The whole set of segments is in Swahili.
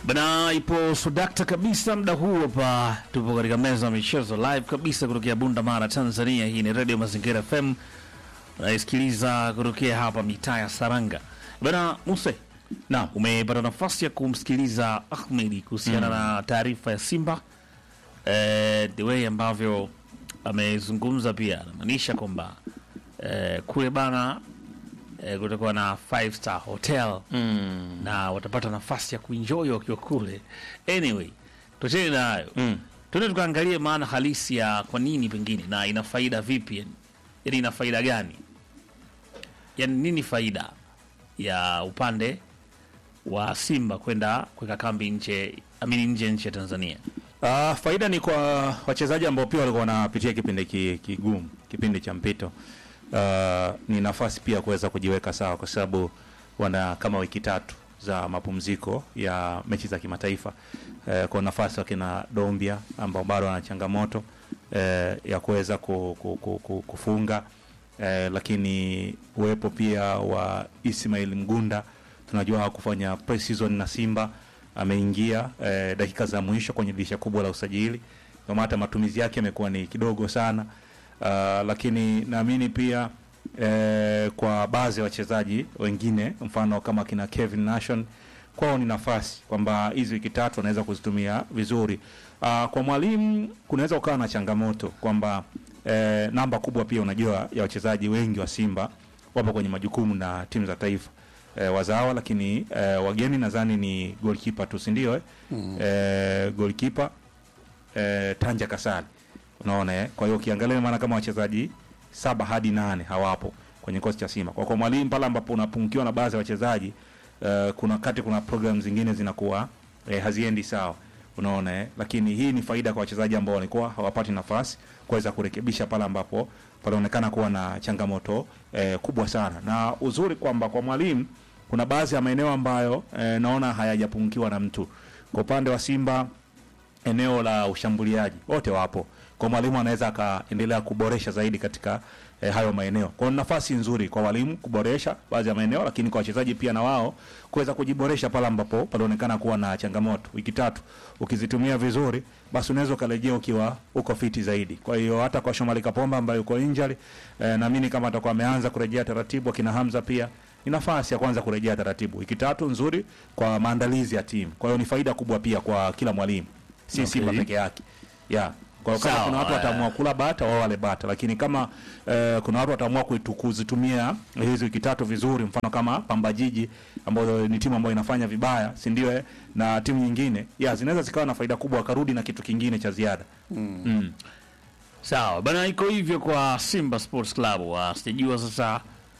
Bana, ipo sodakta kabisa muda huu hapa, tupo katika meza ya michezo live kabisa kutokea Bunda Mara, Tanzania. Hii ni Radio Mazingira FM, unaisikiliza kutokea hapa mitaa ya Saranga. Bana Muse, na umepata nafasi ya kumsikiliza Ahmedi kuhusiana na taarifa ya Simba eh, the way ambavyo amezungumza, pia anamaanisha kwamba eh, kule bana eh, kutakuwa na five star hotel Mm. na watapata nafasi ya kuenjoy wakiwa kule. Anyway, tuachane na hayo Mm. tuende tukaangalie maana halisi ya kwa nini pengine na ina faida vipi, yani yani ina faida gani, yani nini faida ya upande wa Simba kwenda kuweka kambi nje amini nje nchi ya Tanzania. Ah, faida ni kwa wachezaji ambao pia walikuwa wanapitia kipindi ki- kigumu, kipindi cha mpito. Ah, ni nafasi pia kuweza kujiweka sawa, kwa sababu wana kama wiki tatu za mapumziko ya mechi za kimataifa. Eh, kwa nafasi wakina Dombia ambao bado wana changamoto eh, ya kuweza ku, ku, ku, ku, kufunga eh, lakini uwepo pia wa Ismail Mgunda tunajua hakufanya pre-season na Simba ameingia eh, dakika za mwisho kwenye dirisha kubwa la usajili, ndio maana hata matumizi yake yamekuwa ni kidogo sana. Uh, lakini naamini pia eh, kwa baadhi ya wachezaji wengine mfano kama kina Kevin Nation kwao ni nafasi kwamba hizi wiki tatu wanaweza kuzitumia vizuri. Uh, kwa mwalimu kunaweza ukawa na changamoto kwamba eh, namba kubwa pia unajua ya wachezaji wengi wa Simba wapo kwenye majukumu na timu za taifa eh, wazawa, lakini eh, wageni nadhani ni goalkeeper tu, si ndio? Eh? Mm. Eh, goalkeeper eh, Tanja Kasali unaona eh? Kwa hiyo ukiangalia maana kama wachezaji saba hadi nane hawapo kwenye kikosi cha Simba. Kwa kwa mwalimu pale ambapo unapungukiwa na baadhi ya wachezaji eh, kuna wakati kuna program zingine zinakuwa eh, haziendi sawa unaona eh? Lakini hii ni faida kwa wachezaji ambao walikuwa hawapati nafasi kuweza kurekebisha pale ambapo panaonekana kuwa na changamoto eh, kubwa sana, na uzuri kwamba kwa mwalimu kuna baadhi ya maeneo ambayo eh, naona hayajapungukiwa na mtu. Kwa upande wa Simba eneo la ushambuliaji wote wapo, kwa mwalimu anaweza akaendelea kuboresha zaidi katika eh, hayo maeneo. Kwa hiyo ni nafasi nzuri kwa walimu kuboresha baadhi ya maeneo, lakini kwa wachezaji pia na wao kuweza kujiboresha pale ambapo panaonekana kuwa na changamoto. Wiki tatu ukizitumia vizuri, basi unaweza ukarejea ukiwa uko fiti zaidi. Kwa hiyo hata kwa Shomari Kapomba ambaye yuko injury eh, naamini kama atakuwa ameanza kurejea taratibu, akina Hamza pia ni nafasi ya kwanza kurejea taratibu. Wiki tatu nzuri kwa maandalizi ya timu, kwa hiyo ni faida kubwa pia kwa kila mwalimu, si Okay. Simba peke yake yeah. Kwa hiyo kama Sawa, kuna watu eh. wataamua kula bata wao wale bata, lakini kama eh, kuna watu wataamua kuitu- kuzitumia hizi wiki tatu vizuri, mfano kama Pamba Jiji ambayo ni timu ambayo inafanya vibaya, si ndio? eh? Na timu nyingine yeah, zinaweza zikawa na faida kubwa, wakarudi na kitu kingine cha ziada mm. Sawa bana, iko hivyo kwa Simba Sports Club. wa sijajua sasa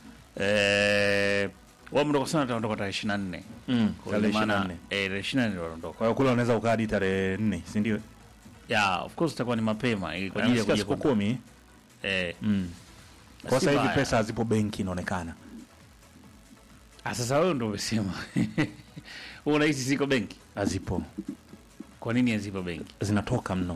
eh, wao mndoka sana wataondoka tarehe 24 Mm. Kwa Tarehe maana 24. eh, tarehe 24 ndio wanaondoka. Kwa hiyo kule unaweza ukaa hadi tarehe nne, si ndio? Yeah, of course itakuwa ni mapema ili kwa ajili ya Nasikia kuja siku kwa kumi eh, mm. Kwa si sasa hivi mbaya. pesa hazipo benki inaonekana. Ah, sasa wewe ndio umesema. Wewe unahisi ziko benki? Hazipo, Kwa nini hazipo benki? zinatoka mno,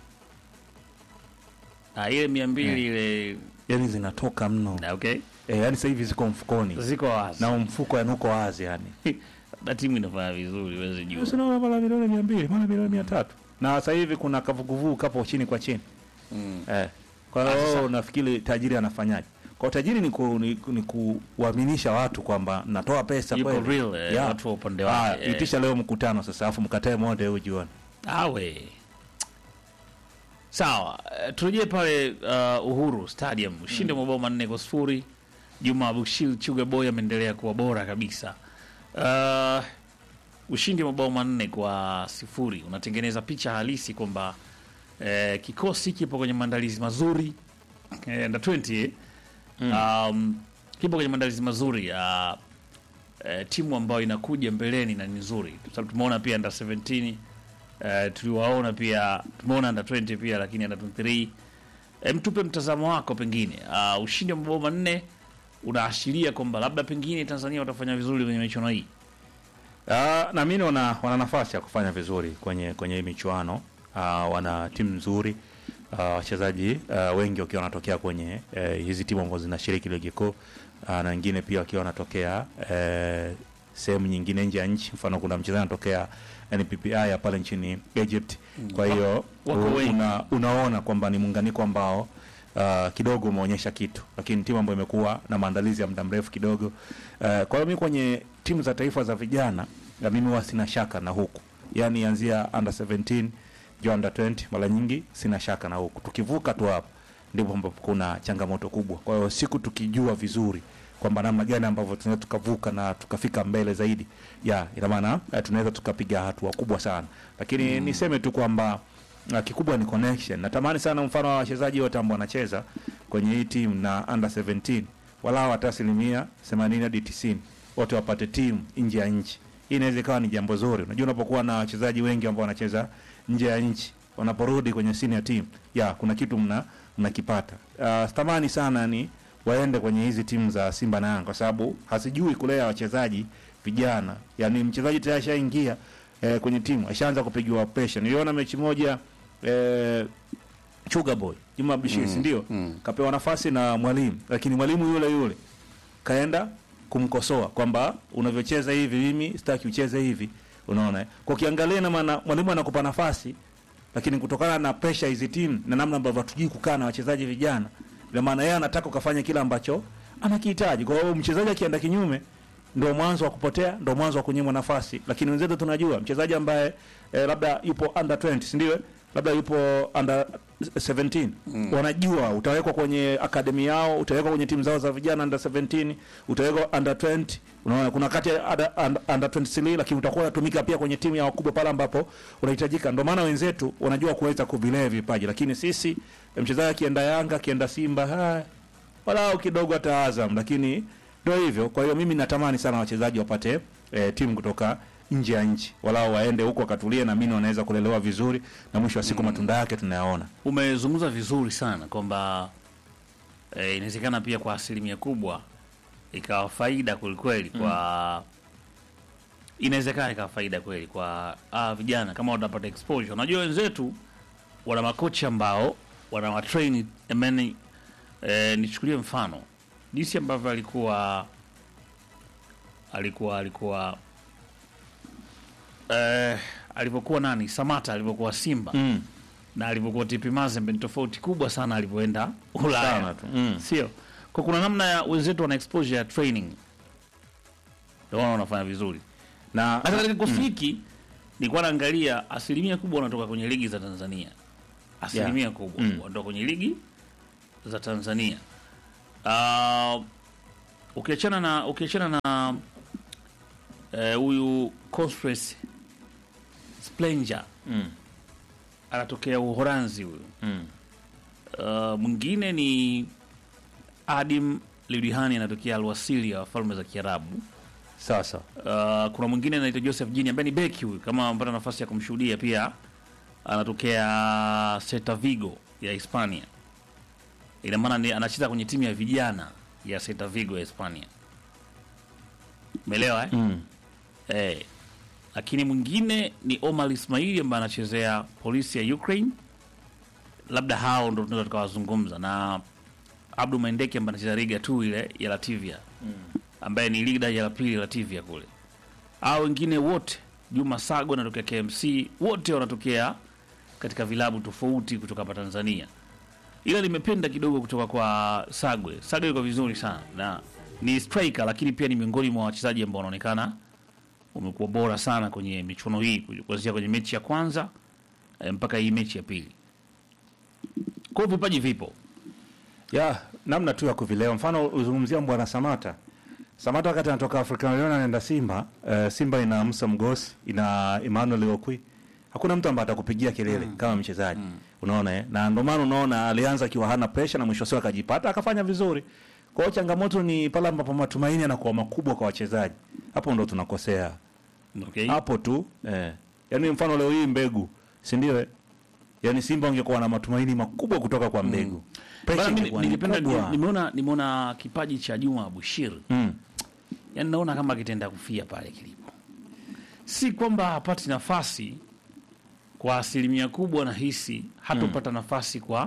Ah, ile 200 ile yaani zinatoka mno na okay. e, yaani sasa hivi ziko mfukoni Ziko wazi. na mfuko yani uko wazi yani. Na timu inafanya vizuri, wewe jua. Sinaona mara milioni mia mbili mara milioni mia tatu na sasa hivi kuna kavuguvugu kapo chini kwa chini Mm. eh. Kwa Ah, hiyo sasa- wewe unafikiri tajiri anafanyaje? Kwa tajiri ni, ku, ni, ni kuwaaminisha watu kwamba natoa pesa Yuko kweli. real, eh, Yeah. watu wa upande Ah, wake. eh. itisha leo mkutano sasa, afu mkatae moja huyu jioni. Awe sawa. eh, Turejee pale uh, Uhuru Stadium, ushindi wa mabao manne kwa sifuri. Juma Abushir Chuga Boy ameendelea kuwa bora kabisa. Uh, ushindi wa mabao manne kwa sifuri unatengeneza picha halisi kwamba eh, kikosi kipo kwenye maandalizi mazuri eh, under 20 eh, um, kipo kwenye maandalizi mazuri ya eh, timu ambayo inakuja mbeleni na ni nzuri, kwa sababu tumeona pia under 17 eh, tuliwaona pia tumeona under 20 pia, lakini under 23 eh, mtupe mtazamo wako pengine. Uh, ushindi wa mabao manne unaashiria kwamba labda pengine Tanzania watafanya vizuri kwenye michuano hii. Ah, naamini wana, wana nafasi ya kufanya vizuri kwenye kwenye hii michuano. Ah, wana timu nzuri ah, wachezaji ah, wengi wakiwa wanatokea kwenye eh, hizi timu ambazo zinashiriki ligi kuu ah, na wengine pia wakiwa wanatokea eh, sehemu nyingine nje ya nchi. Mfano, kuna mchezaji anatokea NPPI ya pale nchini Egypt. Kwa hiyo Wako u- wengi. una, unaona kwamba ni muunganiko ambao uh, kidogo umeonyesha kitu, lakini timu ambayo imekuwa na maandalizi ya muda mrefu kidogo. Uh, kwa hiyo mimi kwenye timu za taifa za vijana na mimi huwa sina shaka na huku, yani anzia under 17 juu under 20, mara nyingi sina shaka na huku. Tukivuka tu hapo ndipo ambapo kuna changamoto kubwa. Kwa hiyo siku tukijua vizuri kwamba namna gani ambavyo tunaweza tukavuka na tukafika mbele zaidi, ya ina maana eh, tunaweza tukapiga hatua kubwa sana, lakini niseme tu kwamba uh, kikubwa ni connection. Natamani sana mfano wa wachezaji wote ambao wanacheza kwenye hii timu na under 17 walau hata asilimia 80 hadi 90 wote wapate timu nje ya nchi. Hii inaweza ikawa ni jambo zuri. Unajua, unapokuwa na wachezaji wengi ambao wanacheza nje ya nchi, wanaporudi kwenye senior team, ya kuna kitu mna mnakipata. Uh, stamani sana ni waende kwenye hizi timu za Simba na Yanga kwa sababu hasijui kulea wachezaji vijana. Yaani mchezaji tayari ashaingia eh, kwenye timu, ashaanza kupigiwa pressure. Niliona mechi moja eh, Sugar Boy Juma Bishiri mm, ndio mm. kapewa nafasi na mwalimu, lakini mwalimu yule yule kaenda kumkosoa kwamba unavyocheza hivi, mimi sitaki ucheze hivi. Unaona, eh? kwa kiangalia, na maana mwalimu anakupa nafasi, lakini kutokana na pressure hizi timu na namna ambavyo hatujui kukaa na wachezaji vijana, ina maana yeye anataka ukafanya kile ambacho anakihitaji. Kwa hiyo mchezaji akienda kinyume ndo mwanzo wa kupotea, ndo mwanzo wa kunyimwa nafasi. Lakini wenzetu tunajua mchezaji ambaye eh, labda yupo under 20, si ndio? Labda yupo under 17 wanajua utawekwa kwenye akademi yao, utawekwa kwenye timu zao za vijana under 17, utawekwa under 20. Unaona kuna kati ya under, under, under 23 lakini utakuwa unatumika pia kwenye timu ya wakubwa pale ambapo unahitajika. Ndio maana wenzetu wanajua kuweza kuvilea vipaji, lakini sisi mchezaji akienda Yanga akienda Simba ha, walau kidogo hata Azam, lakini ndio hivyo. Kwa hiyo mimi natamani sana wachezaji wapate eh, timu kutoka nje ya nchi, walau waende huko wakatulie, na mimi wanaweza kulelewa vizuri, na mwisho wa siku matunda yake tunayaona. Umezungumza vizuri sana kwamba eh, inawezekana pia kwa asilimia kubwa ikawa faida kwelikweli kwa inawezekana ikawa faida kweli kwa ah, vijana kama watapata exposure. Unajua wenzetu wana makocha ambao wana watrain emeni. Eh, nichukulie mfano jinsi ambavyo alikuwa alikuwa alikuwa eh, alivyokuwa nani Samata alivyokuwa Simba Mm. na alivyokuwa TP Mazembe ni tofauti kubwa sana alivyoenda Ulaya, Sana tu. Mm. sio? Kwa kuna namna ya wenzetu wana exposure ya training, ndio maana wanafanya vizuri. Na Hata katika kikosi hiki nilikuwa naangalia asilimia kubwa wanatoka kwenye ligi za Tanzania, asilimia kubwa Mm. wanatoka kwenye ligi za Tanzania. Uh, ukiachana na ukiachana na eh, huyu Constance Splendor mm. anatokea Uholanzi huyu. Mm. Uh, mwingine ni Adim Lidihani anatokea Alwasili ya Falme za Kiarabu. Sasa Uh, kuna mwingine anaitwa Joseph Jini ambaye ni beki huyu, kama amepata nafasi ya kumshuhudia pia, anatokea Celta Vigo ya Hispania. Ina maana ni anacheza kwenye timu ya vijana ya Celta Vigo ya Hispania. Umeelewa eh? mm. Eh, lakini mwingine ni Omar Ismaili ambaye anachezea polisi ya Ukraine. Labda hao ndo tunaweza tukawazungumza, na Abdu Maendeke ambaye anacheza Liga tu ile ya Latvia ambaye ni liga ya la pili Latvia kule. Hao wengine wote, Juma Sago anatokea KMC, wote wanatokea katika vilabu tofauti kutoka hapa Tanzania, ila nimependa kidogo kutoka kwa Sagwe. Sagwe yuko vizuri sana na ni striker, lakini pia ni miongoni mwa wachezaji ambao wanaonekana wamekuwa bora sana kwenye michuano hii kuanzia kwenye mechi ya kwanza eh, mpaka hii mechi ya pili. Kwa hiyo vipaji vipo. ya namna tu ya kuvilewa. Mfano uzungumzia bwana Samata. Samata wakati anatoka African Lion anaenda Simba, uh, Simba ina Musa Mgosi, ina Emmanuel Okwi. Hakuna mtu ambaye atakupigia kelele kama mchezaji. Unaona eh? Na ndio maana unaona alianza akiwa hana pressure na mwisho wa siku akajipata akafanya vizuri. Kwa hiyo changamoto ni pale ambapo matumaini yanakuwa makubwa kwa wachezaji. Hapo ndo tunakosea. Okay. Hapo tu eh. Yaani mfano leo hii mbegu, si ndio? eh? Yaani Simba wangekuwa na matumaini makubwa kutoka kwa mbegu. Pressure Bana, mimi ingekuwa ni ningependa kubwa. nimeona nimeona kipaji cha Juma Bushir. Mm. Yaani naona kama kitenda kufia pale kilipo. Si kwamba hapati nafasi kwa asilimia kubwa, nahisi hatopata nafasi kwa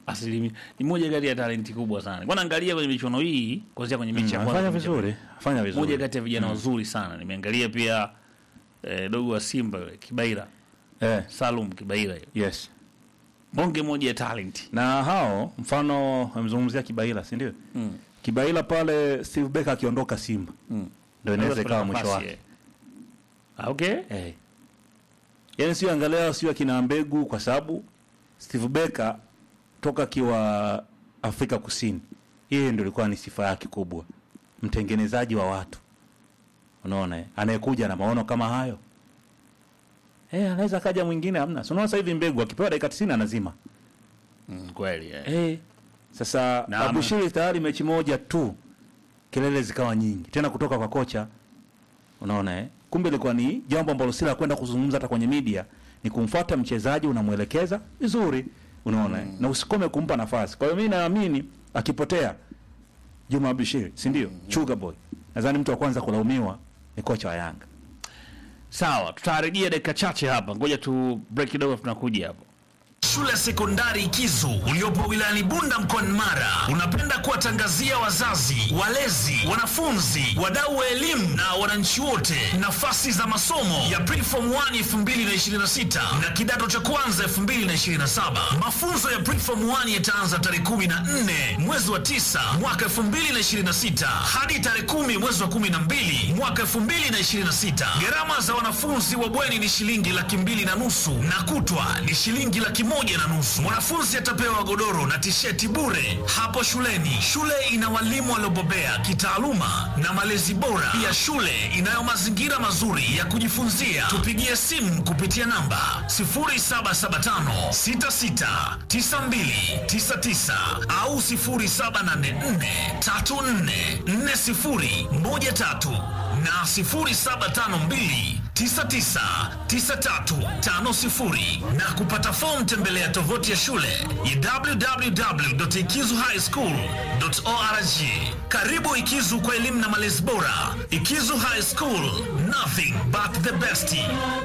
asilimia ni moja kati ya talenti kubwa sana. Kwa naangalia kwenye michuano hii kuanzia kwenye mechi ya kwanza Anafanya mpaka vizuri, fanya moja vizuri. kati ya vijana wazuri sana. Nimeangalia pia eh, dogo wa Simba yule Kibaira, Eh, Salum Kibaira yule. yes. Bonge moja ya talent. Na hao mfano amezungumzia Kibaila, si ndio? Mm. Kibaila pale Steve Becker akiondoka Simba Mm. ndio inaweza Naweza ikawa kupata mwisho nafasi, wake. eh. Ah, okay. Eh. Yaani sio angalia sio akina mbegu kwa sababu Steve Becker toka akiwa Afrika Kusini. Yeye ndio ilikuwa ni sifa yake kubwa. Mtengenezaji wa watu. Unaona eh? Anayekuja na maono kama hayo. Eh, anaweza kaja mwingine hamna. So unaona sasa hivi mbegu akipewa dakika 90 anazima. Mm, kweli eh. Eh. Sasa Na- Abushiri tayari mechi moja tu kelele zikawa nyingi tena kutoka kwa kocha. Unaona eh? Kumbe ilikuwa ni jambo ambalo si la kwenda kuzungumza hata kwenye media, ni kumfuata mchezaji unamwelekeza vizuri, unaona eh? Na usikome kumpa nafasi. Kwa hiyo mimi naamini akipotea Juma Abushiri, si ndio? Sugar Boy. Nadhani mtu wa kwanza kulaumiwa ni kocha wa Yanga. Sawa, tutarejea dakika chache hapa. Ngoja tu break kidogo tunakuja hapo. Shule ya sekondari Kizu uliopo wilayani Bunda mkoani Mara unapenda kuwatangazia wazazi, walezi, wanafunzi, wadau wa elimu na wananchi wote nafasi za masomo ya Preform 1 2026 na kidato cha kwanza 2027. Mafunzo ya Preform 1 yataanza tarehe 14 mwezi wa 9 mwaka 2026 hadi tarehe 10 mwezi wa 12 mwaka 2026. Gharama za wanafunzi wa bweni ni shilingi laki mbili na nusu na kutwa ni shilingi laki moja na nusu. Mwanafunzi atapewa godoro na tisheti bure hapo shuleni. Shule ina walimu waliobobea kitaaluma na malezi bora. Pia shule inayo mazingira mazuri ya kujifunzia. Tupigie simu kupitia namba 0775669299 au 0784344013 na 0752 999350 na kupata fomu tembelea tovuti ya shule ya www.ikizuhighschool.org. Karibu Ikizu kwa elimu na malezi bora. Ikizu High School, nothing but the best.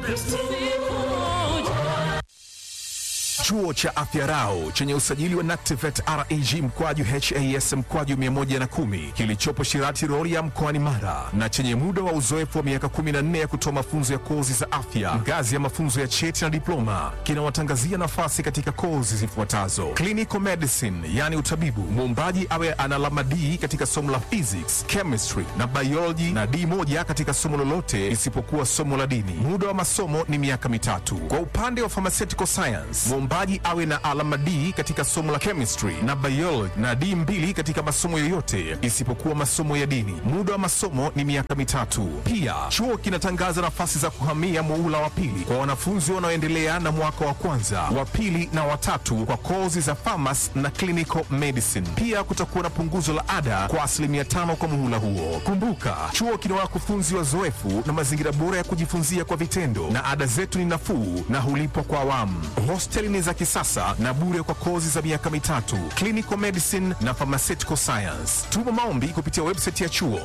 Chuo cha Afya Rau chenye usajili wa NACTIVATE reg mkwaju has mkwaju 110 kilichopo Shirati Rorya mkoani Mara na chenye muda wa uzoefu wa miaka 14 ya kutoa mafunzo ya kozi za afya ngazi ya mafunzo ya cheti na diploma kinawatangazia nafasi katika kozi zifuatazo: clinical medicine, yani utabibu, muombaji awe ana alama D katika somo la physics, chemistry na biology na D moja katika somo lolote isipokuwa somo la dini. Muda wa masomo ni miaka mitatu. Kwa upande wa pharmaceutical science, mwombaji awe na alama D katika somo la chemistry na biology na D mbili katika masomo yoyote isipokuwa masomo ya dini. Muda wa masomo ni miaka mitatu. Pia chuo kinatangaza nafasi za kuhamia muula wa pili kwa wanafunzi wanaoendelea na mwaka wa kwanza, wa pili na watatu kwa kozi za pharmacy na clinical medicine. Pia kutakuwa na punguzo la ada kwa asilimia tano kwa muhula huo. Kumbuka, chuo kina wakufunzi wazoefu na mazingira bora ya kujifunzia kwa vitendo, na ada zetu ni nafuu na hulipwa kwa awamu. Hosteli ni za kisasa na bure kwa kozi za miaka mitatu, clinical medicine na pharmaceutical science. Tuma maombi kupitia website ya chuo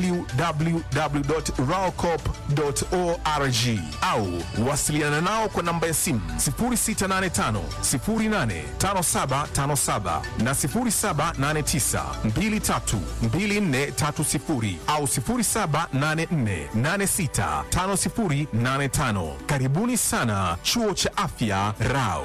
www.raocop.org au wasiliana nao kwa namba ya simu 0685 085757 na 0789 232430 au 0784865085. Karibuni sana chuo cha afya Rao.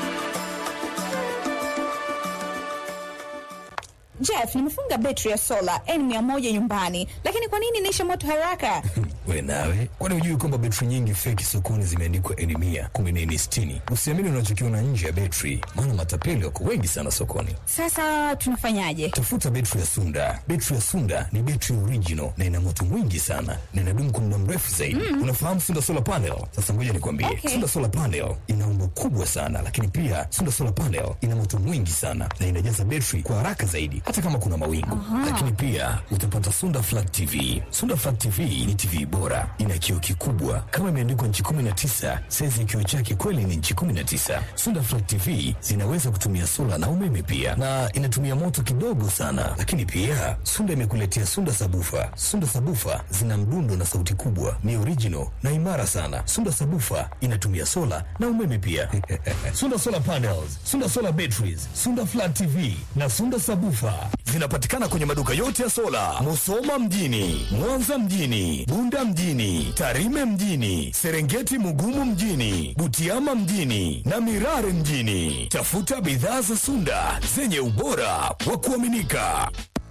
Jeff, nimefunga betri ya sola N100 nyumbani, lakini kwa nini inaisha moto haraka? We nawe, kwani hujui kwamba betri nyingi feki sokoni zimeandikwa N mia kumi na N sitini? Usiamini unachokiona nje ya betri, maana matapeli wako wengi sana sokoni. Sasa tunafanyaje? Tafuta betri ya Sunda. Betri ya Sunda ni betri original na ina moto mwingi sana na inadumu kwa muda mrefu zaidi. Unafahamu Sunda solar panel? Sasa ngoja nikwambie, Okay. Sunda solar panel ina umbo kubwa sana, lakini pia Sunda solar panel ina moto mwingi sana na inajaza betri kwa haraka zaidi, hata kama kuna mawingu. Lakini pia utapata Sunda flat TV. Sunda flat TV ni TV bora, ina kioo kikubwa kama imeandikwa nchi 19. Saizi ya kioo chake kweli ni nchi 19. Sunda Flat TV zinaweza kutumia sola na umeme pia, na inatumia moto kidogo sana. Lakini pia Sunda imekuletea Sunda Sabufa. Sunda Sabufa zina mdundo na sauti kubwa, ni original na imara sana. Sunda Sabufa inatumia sola na umeme pia. Sunda Solar Panels, Sunda Solar Batteries, Sunda Flat TV na Sunda Sabufa zinapatikana kwenye maduka yote ya sola, Musoma mjini, Mwanza mjini, Bunda mjini, Tarime mjini, Serengeti Mugumu mjini, Butiama mjini na Mirare mjini. Tafuta bidhaa za Sunda zenye ubora wa kuaminika.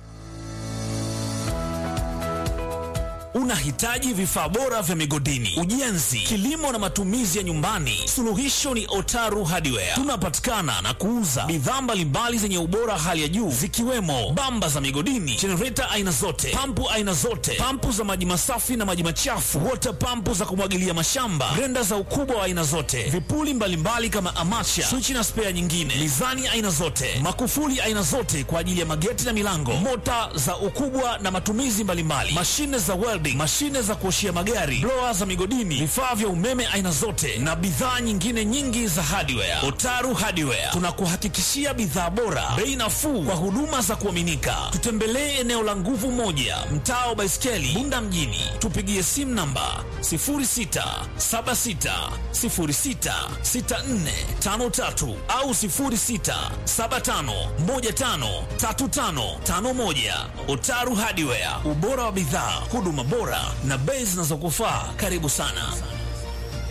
Unahitaji vifaa bora vya migodini, ujenzi, kilimo na matumizi ya nyumbani? Suluhisho ni Otaru Hardware. Tunapatikana na kuuza bidhaa mbalimbali zenye ubora hali ya juu zikiwemo bamba za migodini, jenereta aina zote, pampu aina zote, pampu za maji masafi na maji machafu, wota pampu za kumwagilia mashamba, grenda za ukubwa wa aina zote, vipuli mbalimbali kama amacha, swichi na spea nyingine, mizani aina zote, makufuli aina zote kwa ajili ya mageti na milango, mota za ukubwa na matumizi mbalimbali, mashine za welding, mashine za kuoshia magari, blower za migodini, vifaa vya umeme aina zote na bidhaa nyingine nyingi za hardware. Otaru Hardware tunakuhakikishia bidhaa bora, bei nafuu kwa huduma za kuaminika. Tutembelee eneo la nguvu moja, mtaa wa Baiskeli, Bunda mjini. Tupigie simu namba 0676066453 au 0675153551. Otaru Hardware, ubora wa bidhaa, huduma bora na bei zinazokufaa. Karibu sana.